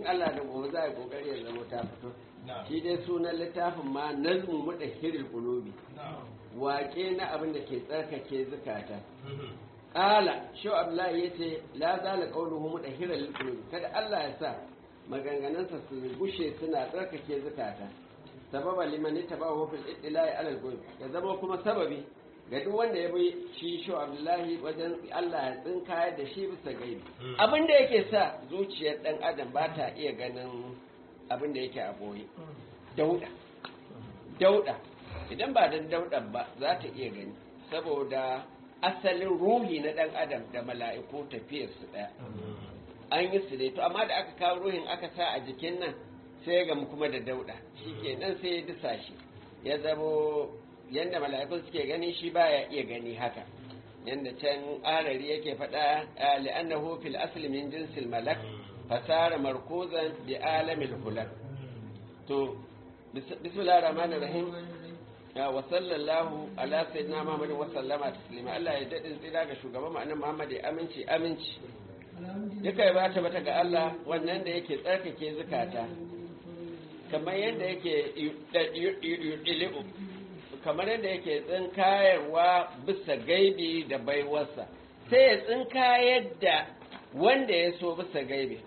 Allah da gobe za a yi kokari ya zama ta fito shi dai sunan littafin ma nazmu mudahhirul qulubi waƙe na abin da ke tsarkake zukata qala shu abdullahi yace la zala qawluhu mudahhirul qulubi kada Allah ya sa maganganunsa su gushe suna tsarkake zukata sababa liman tabahu fil ittila'i ala al ya zama kuma sababi ga duk wanda ya bi shi shu abdullahi wajen Allah ya tsinka da shi bisa gaibi abin da yake sa zuciyar dan adam ba ta iya ganin abin da yake a boye dauda dauda idan ba dan daudan ba za ta iya gani saboda asalin ruhi na dan adam da mala'iku tafiyar su daya an yi su dai to amma da aka kawo ruhin aka sa a jikin nan sai ga kuma da dauda shikenan sai ya disa shi ya zamo yadda mala'ikun suke gani shi baya iya gani haka yadda can arari yake faɗa li'annahu fil asli min jinsil malak fasara markuzan bi alamil hulak to bismillahir rahmanir rahim wa sallallahu ala sayyidina muhammad wa sallama taslima Allah ya dadin tsira ga shugaban mu annabi muhammad ya aminci aminci duka ya bata bata ga Allah wannan da yake tsarkake zukata kamar yadda yake ili'u kamar yadda yake tsinkayarwa bisa gaibi da baiwarsa sai ya tsinkayar da wanda ya so bisa gaibi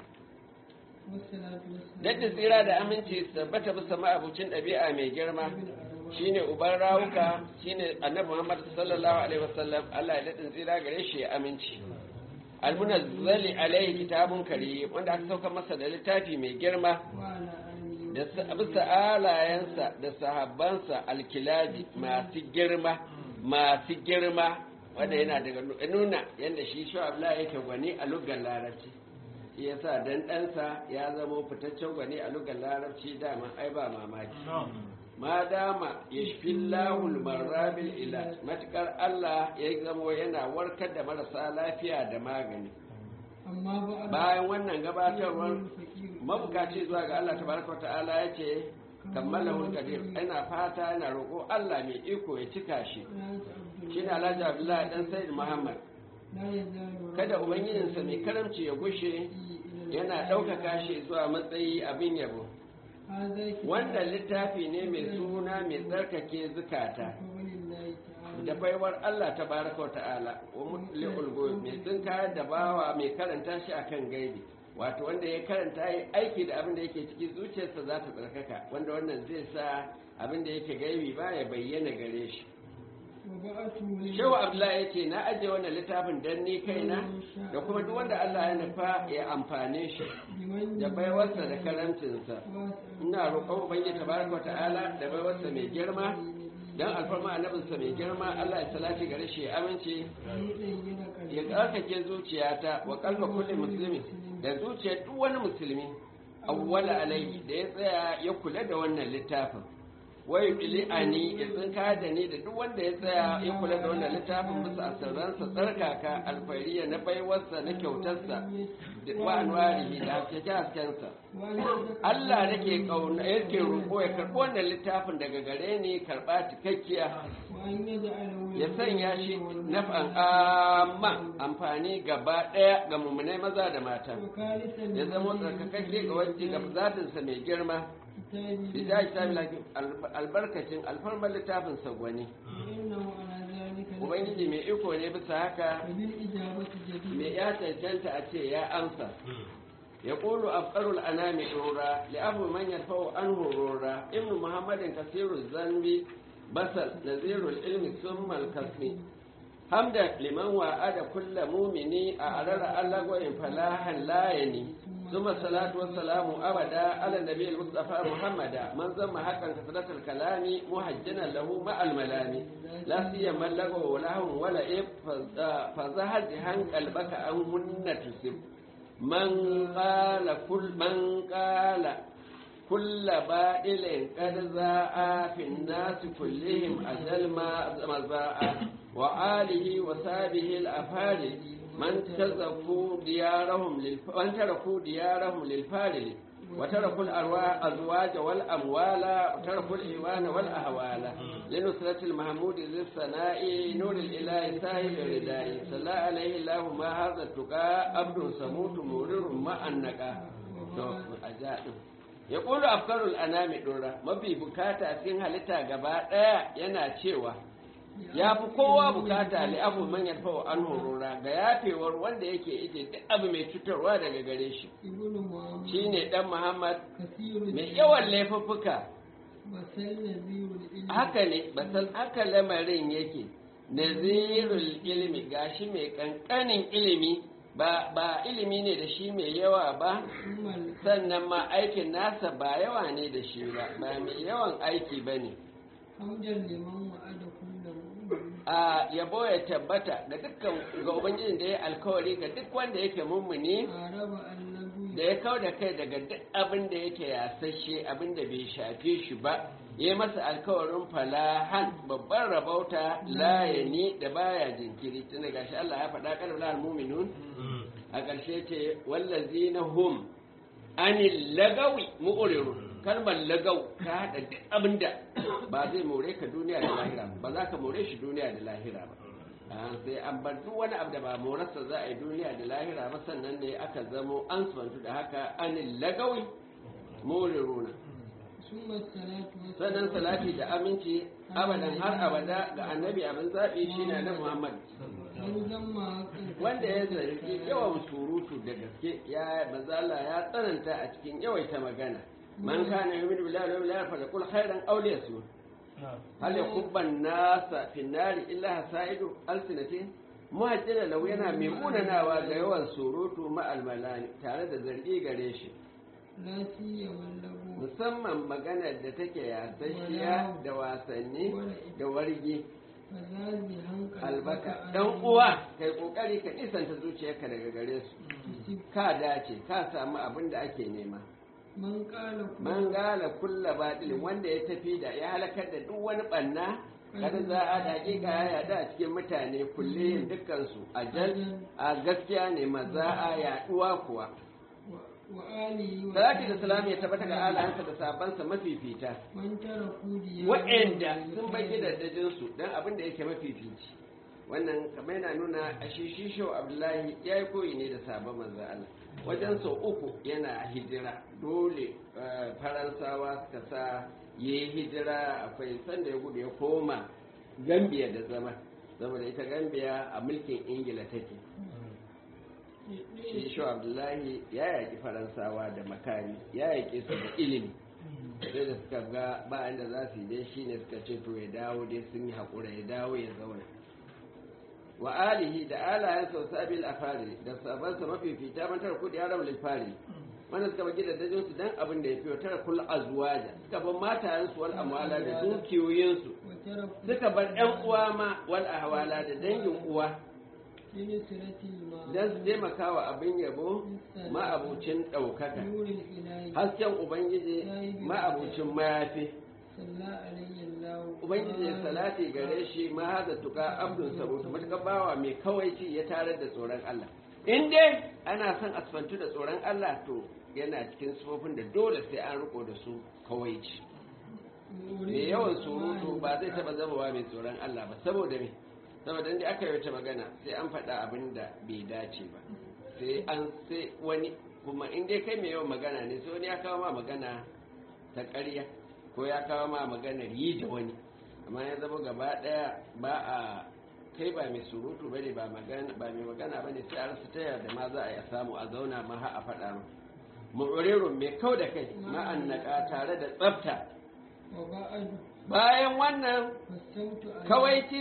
Dadda tsira da aminci tabbata bisa ma'abucin ɗabi'a mai girma shine uban rawuka shine annabi Muhammad sallallahu alaihi wasallam Allah ya daɗin tsira gare shi ya aminci almunazzali alaihi kitabun kare wanda aka sauka masa da littafi mai girma da bisa alayensa da sahabbansa alkilabi masu girma masu girma wanda yana daga nuna yadda shi shi yake gwani a lugar larabci shi yasa dan ɗansa ya zama fitaccen gwani a lugar larabci dama ai ba mamaki ma dama ya shi lahul marrabil ila matukar Allah ya zama yana warkar da marasa lafiya da magani bayan wannan gabatarwar mabukaci zuwa ga Allah tabaraka ta'ala ya ce kammala hulkadir yana fata yana roƙo Allah mai iko ya cika shi shi ne alhaji abdullahi dan sayyid muhammad kada ubangijinsa mai karamci ya gushe yana ɗaukaka shi zuwa matsayi abin yabo wanda littafi ne mai suna mai tsarkake zukata da baiwar Allah ta baraka wa ta'ala wa mutli'ul goyi mai tsinka da bawa mai karanta shi akan gaibi wato wanda ya karanta yi aiki da abin da yake ciki zuciyarsa za ta tsarkaka wanda wannan zai sa abin da yake gaibi ba ya bayyana gare shi shehu abdullahi ya ce na ajiye wannan littafin don ni kaina da kuma duk wanda allah ya nufa ya amfane shi da baiwarsa da karamcinsa ina roƙon ubangiji tabaraka wa ta'ala da baiwarsa mai girma don alfarma annabinsa mai girma allah ya salati gare shi ya amince ya tsarkake zuciyata wa kalba kulli musulmi da zuciyar duk wani musulmi awwala alaihi da ya tsaya ya kula da wannan littafin wai bili ani ya tsinka da ni da duk wanda ya tsaya ya kula da wannan littafin bisa asirransa tsarkaka alfariya na baiwarsa na kyautarsa wa anwarihi da haskake haskensa Allah nake kauna yake roƙo ya karɓi wannan littafin daga gare ni karɓa cikakkiya ya sanya shi naf'an amma amfani gaba ɗaya ga mummunai maza da mata ya zama tsarkakakke ga wajen ga zatinsa mai girma bisa kitabi albarkacin alfarmar littafin sagwani ubangiji mai iko ne bisa haka mai ya cancanta a ce ya amsa ya ƙulu afƙarul anami ɗora li'abu man yarfa'u an horora ibnu muhammadin kasiru zanbi basal nazirul ilmi summal kasmi hamda liman wa'ada kulla mumini a arara allagwayin falahan layani ثم الصلاة والسلام أبدا على النبي المصطفى محمد من ذم حقا كثرة الكلام محجنا له مع الملام لا سيما لغو لهم ولا إب فزهد هن قلبك أنهن تسب من قال كل من قال كل بائل قد زاء في الناس كلهم أجل ما مزاء وآله وصحبه الأفاضل من تزكوا ديارهم للف... من تركوا ديارهم للفارل وتركوا الأرواح أزواج والأموال وتركوا الإيمان والأهوال لنصرة المحمود ذي الثناء نور الإله ساهل الرداء صلى عليه الله ما هذا التقى عبد سموت مرر ما النقى to a ja din ya ƙulu afkarul anami ɗora mafi bukata cikin halitta gaba ɗaya yana cewa ya fi kowa bukata li abu man yarfa wa an horora ga yafewar wanda yake ije duk abu mai cutarwa daga gare shi ibnu muhammad shine dan muhammad kasirul mai yawan laifuffuka basal nazirul ilmi haka ne basal haka lamarin yake nazirul ilmi gashi mai kankanin ilimi ba ba ilimi ne da shi mai yawa ba ummal sannan ma aikin nasa ba yawa ne da shi ba ba mai yawan aiki ba ne hamdan liman wa'ada kullu mu'min a yabo ya tabbata ga dukkan ga ubangijin da ya alkawari ga duk wanda yake mummuni araba annabi da ya kau da kai daga duk abin da yake yasashe abin da bai shafe shi ba ya masa alkawarin falahan babban rabauta layani da baya jinkiri tun da gashi Allah ya faɗa kan lal mu'minun a ƙarshe ce wallazina hum anil lagawi mu'ridun kalmar lagau ka haɗa duk abin da ba zai more ka duniya da lahira ba ba za ka more shi duniya da lahira ba Ah, sai an bar duk wani abu da ba morarsa za a yi duniya da lahira ba sannan ne aka zamo an sufantu da haka anil lagawi muriruna summa salatu wa sannan salati da aminci abadan har abada ga annabi abin zaɓi shine na muhammad man zamma hakan wanda ya zargi yawan surutu da gaske ya mazala ya tsananta a cikin yawaita magana man kana yu'minu billahi wal yawmil akhir falyakul khairan aw liyasmut hal yakubban nasa fi nari illa hasaidu alsinatin muhajjira lau yana mai munanawa ga yawan surutu ma almalani tare da zargi gare shi la siyama lahu musamman maganar da take yasasshiya da wasanni da wargi fazazi hankal albaka dan uwa kai kokari ka nisanta zuciyarka daga gare su tusib ka dace ka samu abin da ake nema man qala man gala kulla batilin wanda ya tafi da ya halakar da duk wani banna kada za a da hakika ya yada a cikin mutane kullum dukkansu a jan a gaskiya ne maza a yaduwa kuwa wa alihi wa salati da salam ya tabbata ga alahansa da sabansa mafifita man taraku diya waɗanda sun bai gidajen su dan abin da yake mafifici wannan kamar yana nuna a shi shi shau abdullahi ya yi koyi ne da sabon manzo Allah wajen sau uku yana hijira dole eh, faransawa suka sa ya yi hijira akwai sanda ya gudu ya koma gambia da zama saboda ita gambia a mulkin ingila take shi shau abdullahi ya yaƙi faransawa da makami ya yaƙi su da ilimi sai da suka ga ba inda za su yi dai shi ne suka ce to ya dawo dai sun yi haƙura ya dawo ya zauna wa alihi da alayen sau sabil a fari da sabansa mafifita man tara kudi haram lil fari wanda suka bagi da dajin su dan abin da ya fi tara kul azwaja suka bar matayen su wal amwala da dukiyoyin su wa taraku suka bar ƴan uwa ma wal ahwala da dangin uwa bin siratil ma dan su taimaka wa abin yabo ma abucin ɗaukaka nuril ilahi hasken ubangiji ma abucin mayafi salla alayhi allah ubangiji ya salati gare shi ma haza tuka abdun sabutu matuƙar bawa mai kawaici ya tarar da tsoron Allah in dai ana son asfantu da tsoron Allah to yana cikin sufofin da dole sai an riko da su kawaici mai yawan surutu ba zai taɓa zamawa mai tsoron Allah ba saboda me saboda inda aka yi wata magana sai an faɗa abin da bai dace ba sai an sai wani kuma in dai kai mai yawan magana ne sai wani ya kawo ma magana ta ƙarya ko ya kawo ma maganar yi da wani amma ya zama gaba ɗaya ba a kai ba mai surutu ba ne ba magana ba mai magana ba ne sai a rasa ta da ma za a yi a samu a zauna ma har a faɗa ma mu'urirun mai kau da kai ma'annaka tare da tsafta wa ba'adu bayan wannan fasamtu alayhi kawaici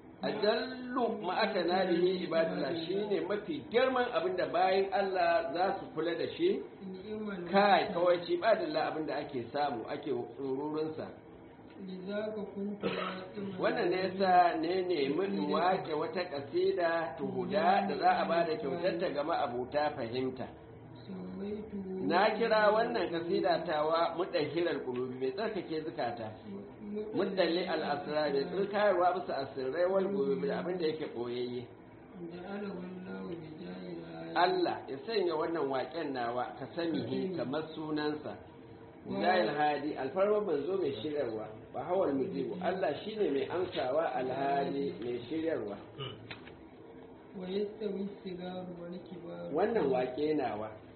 ajallu ma'aka na bihi ibadullah shine mafi girman abin da bayan Allah za su kula da shi ni'mal kai kawaici ibadullah abin da ake samu ake tsururunsa lidaka kuntu na'iman wannan ne yasa ne nemi in wake wata kasida tuhuda da za a ba da kyautarta ga ma'abuta fahimta sawaitu na kira wannan kasida tawa mudahirar qulubi mai tsarkake zukata mudalli al-asrar mai tsirkayarwa bisa asirrai wal qulubi da abin da yake boyayye da ala wallahu bi jahila Allah ya sanya wannan waƙen nawa ka sani kamar sunansa Mujahil Hadi alfarma manzo mai shiryarwa ba hawal mujibu Allah shine mai amsawa alhadi mai shiryarwa wa yastawi sigaru wal kibaru wannan waƙe nawa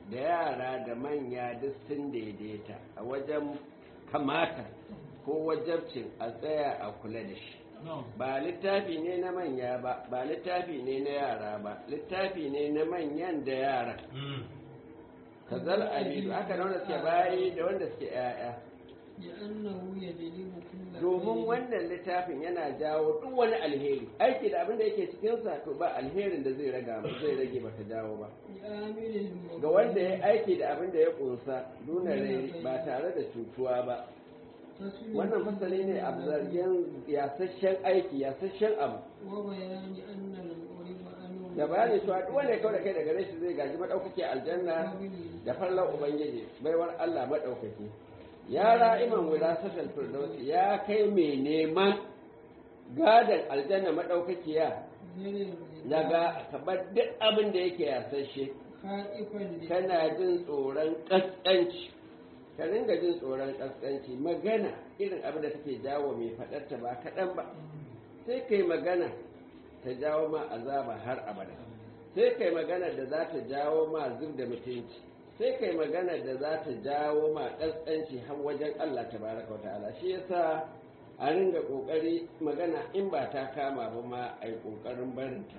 da yara da manya duk sun daidaita a wajen kamata ko wajabcin a tsaya a kula da shi ba littafi ne na manya ba ba littafi ne na yara ba littafi ne na manyan da yara kazal abidu aka da wanda suke bayi da wanda suke yaya لأنه يجلب كل domin خير wannan littafin yana jawo duk wani alheri aiki da abin da yake cikinsa to ba alherin da zai raga ba zai rage baka jawo ba لآمل المؤمن ga wanda ya aiki da abin da ya kunsa nuna rai ba tare da cutuwa ba تسليم wannan fasali ne a zargin yasasshen aiki yasasshen abu وبيان أن المؤرب أنه da bayani cewa duk wanda ya kawo da kai daga rashi zai gaji madaukake aljanna da farlan ubangiji baiwar Allah madaukake ya ra'iman wirasatul firdausi ya kai mai neman gadan aljanna madaukakiya daga kabar duk abin da yake yasasshe خائفا kana jin tsoron kaskanci ka ringa jin tsoron kaskanci magana irin abin da take jawo mai faɗarta ba kaɗan ba sai kai magana ta jawo ma azaba har abada sai kai magana da za ta jawo ma zub da mutunci sai kai magana da za ta jawo ma kaskanci har wajen Allah tabaraka wa ta'ala shi yasa a ringa kokari magana in ba ta kama ba ma ai kokarin barinta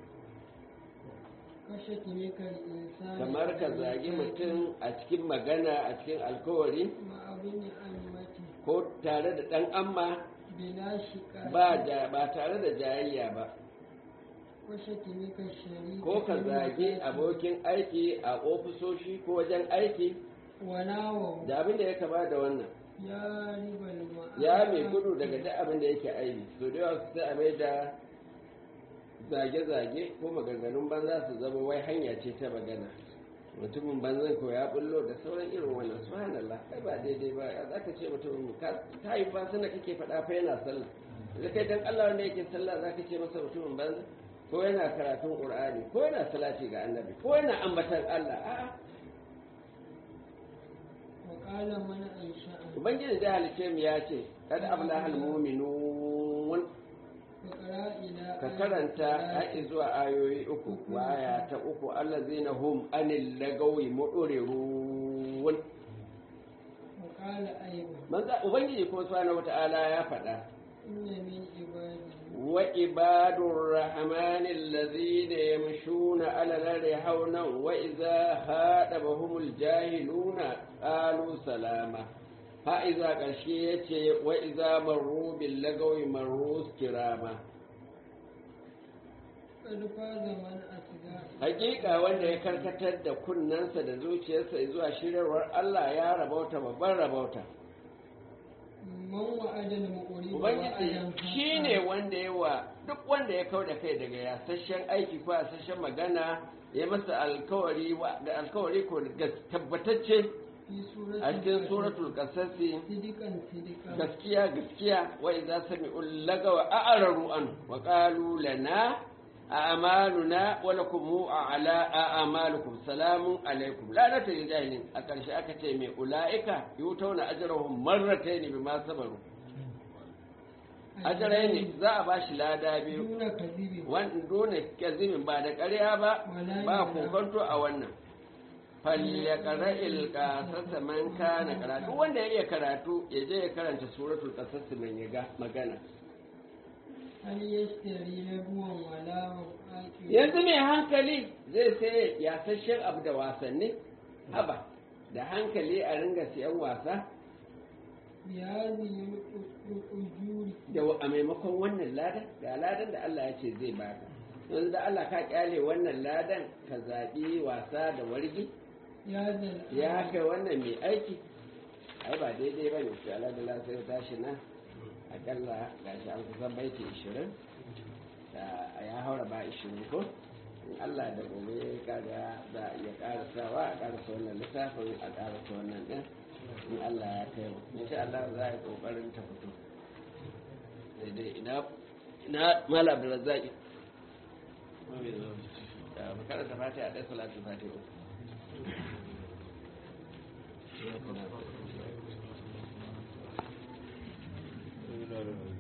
كشتمك الإنسان kamar ka zagi mutum a cikin magana a cikin alkawari مع ابن أمته ko tare da ɗan amma بلا شكاية ba ja- ba tare da jayayya ba وشتمك الشريك ko ka في zagi المكاتب abokin aiki a ofisoshi ko wajen aiki وناوه da abin da ya kama da wannan يا رب المعاد ya mai gudu daga duk abin da yake aibi so da yawa su sai a mai da zage-zage ko maganganun banza su zama wai hanya ce ta magana mutumin banzan ko ya bullo da sauran irin wannan subhanallah kai ba daidai ba ya zaka ce mutumin ka ta yi ba suna kake faɗa fa yana sallah da kai dan Allah wanda yake sallah zaka ce masa mutumin banza ko yana karatun qur'ani ko yana salati ga annabi ko yana ambatan Allah a'a وقال من أنشأ ubangiji da halice mu ya ce kad ablahal mu'minun فقرأ إلى ka آية karanta ثلاث. haƙi zuwa ayoyi uku waya ta uku allazina hum anil lagawi mu'rirun وقال أيضا manzo ubangiji kuma subhanahu wata'ala ya faɗa إن من عبادي wa ibadur rahmani allazina yamshuna ala al-ardi hawnan wa idza hadabahumul jahiluna qalu salama ha iza ƙarshe yace wa idza marru bil lagawi marru kirama قد فاز من أتقى hakika wanda ya karkatar da kunnensa da zuciyarsa zuwa shirarwar Allah ya rabauta babban rabauta من وعد المؤرب ubangiji وعدا shine wanda ya wa duk wanda ya kauda kai daga yasasshen aiki ko yasasshen magana ya masa alkawari wa- da alkawari ko gas- tabbatacce في سورة a cikin الفتح. suratul qasasi صدقا صدقا gaskiya gaskiya wa idza sami'u lagawa a'raru an wa qalu lana a'maluna wa lakum a'la a'malukum salamun alaikum la nata jahilin a karshe aka ce mai ulaika yutawna ajrahum marratayn bima sabaru ajrayn za a bashi lada biyu دون كذب wanda dole kazimin ba da ƙarya ba ba kokonto a wannan falyaqra ilqasasa man kana karatu wanda ya iya karatu ya je ya karanta suratul qasas man ya ga magana هل يشتري لهوا ولا عاقل yanzu mai hankali zai sai yasasshen abu da wasanni haba da hankali a ringa siyan wasa بهذه الأجور da a maimakon wannan ladan ga ladan da Allah ya ce zai baka yanzu da Allah ka kyale wannan ladan ka zaɓi wasa da wargi يا ذا ya kai wannan mai aiki ai ba daidai ba ne shi aladala sai tashi na akalla ga shi an kusan baiti 20 da ya haura ba 20 ko in Allah da gobe kaga za a iya karasawa a karasa wannan littafin a karasa wannan din in Allah ya kai mu insha Allah za a yi kokarin ta fito daidai ina ina mala abdulrazzaqi da makaranta fatiha da salatu fatiha Thank you.